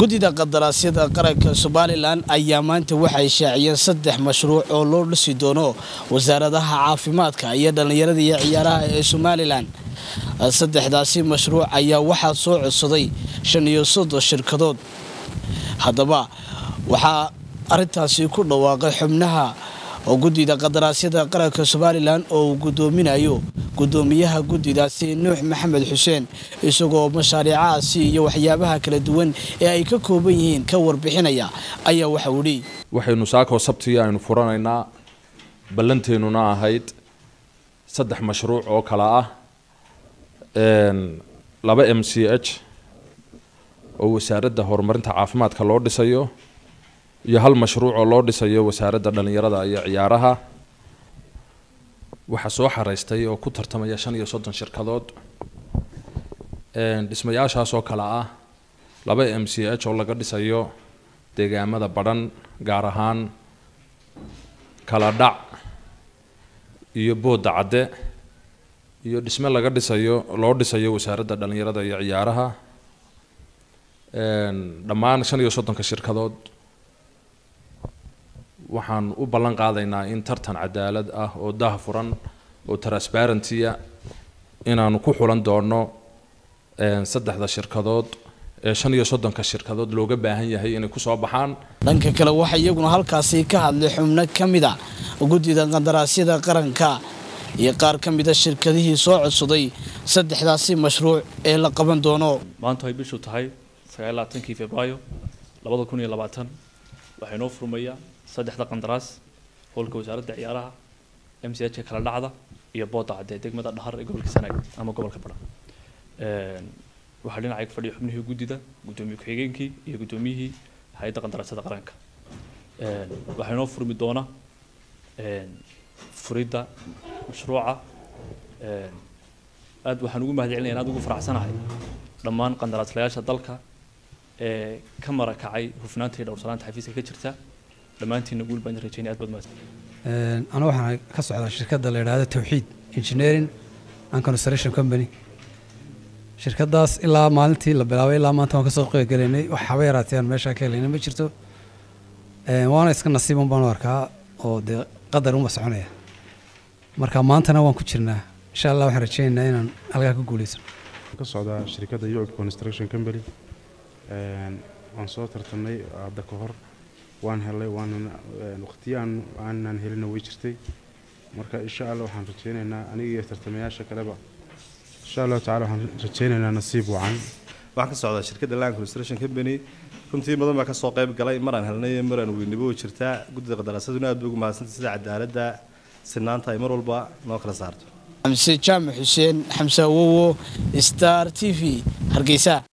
guddida qadaraasyada qaranka somalilan ayaa maanta waxay shaaciyeen saddex mashruuc oo loo dhisi doono wasaaradaha caafimaadka iyo dhallinyarada iyo ciyaaraha ee somalilan saddexdaasi mashruuc ayaa waxaa soo codsaday shan iyo soddon shirkadood haddaba waxaa arintaasi ku dhawaaqay xubnaha oo guddida qadaraasyada qaranka somalilan oo uu guddoominayo guddoomiyaha guddidaasi nuux maxamed xuseen isagoo mashaariicahaasi iyo waxyaabaha kala duwan ee ay ka kooban yihiin ka warbixinaya ayaa waxau idhi waxaynu saakoo sabtii aynu furanaynaa ballanteennuna ahayd saddex mashruuc oo kale ah laba m c h oo wasaaradda horumarinta caafimaadka loo dhisayo iyo hal mashruuc oo loo dhisayo wasaaradda dhallinyarada iyo ciyaaraha waxaa soo xareystay oo ku tartamaya shan iyo soddon shirkadood dhismayaashaas oo kale ah laba m c h oo laga dhisayo deegaamada badhan gaar ahaan kala dhac iyo boodda cadde iyo dhisme laga dhisayo loo dhisayo wasaaradda dhallinyarada iyo ciyaaraha dhammaan shan iyo soddonka shirkadood waxaan u ballan qaadaynaa in tartan cadaalad ah oo dah furan oo transparentia inaanu ku xulan doono saddexda shirkadood ee shan iyo soddonka shirkadood looga baahan yahay inay kusoo baxaan dhanka kale waxaa iyaguna halkaasi ka hadlay xubno ka mid a guddida qadaraasyada qaranka iyo qaar ka mida shirkadihii soo codsaday saddexdaasi mashruuc ee la qaban doono maanta ay bishu tahay sagaallaatankii februaayo labada kun iyo labaatan waxaa inoo furmaya saddexda qandaraas howlka wasaaradda ciyaaraha m c h kala dhacda iyo booda cadde degmada dhahar ee gobolka sanaag ama gobolka badhan waxaa dhinacay fadhiya xubnihii guddida guddoomiye ku-xigeenkii iyo guddoomiyihii hay-adda qandaraasyada qaranka waxaa inoo furmi doona furidda mashruuca aad waxaan ugu mahad celinaya aad ugu faraxsanahay dhammaan qandaraaslayaasha dalka ee ka marakacay hufnaanta iyo dhowrsanaanta xafiiska ka jirta dhammaantiina guul baan rajeynay aad baad mahadsan anu waxaan ka socdaa shirkadda la yidhaahdo tawxiid engineering and construction company shirkadaas ilaa maalintii la bilaabay ilaa maanta waan kasoo qeybgelaynay wax haba yaraatee aan meeshaa ka helaynay ma jirto waana iska nasiiban baan u arkaa oo dee qadar uma soconaya marka maantana waan ku jirnaa insha allah waxaan rajeynaynaa inaan halkaa ku guuleysano ka socdaa shirkadda yucub construction company waan soo tartamay hadda ka hor waan helay waanan waqtiyo aan aanan helina way jirtay marka insha allah waxaan rajeynaynaa aniga iyo tartamayaasha kaleba insha allahu tacala waxaan rajeynaynaa nasiib wacan waxaan ka socdaa shirkadda land construction company runtii badan baa kasoo qayb galay maraan helnay maraan weynabo way jirtaa guddida qadaraasaduna aad bay ugu mahadsantay sida cadaaladda sinaanta ay mar walba noo kala saarto xamse jaamac xuseen xamse awowo star t v hargeysa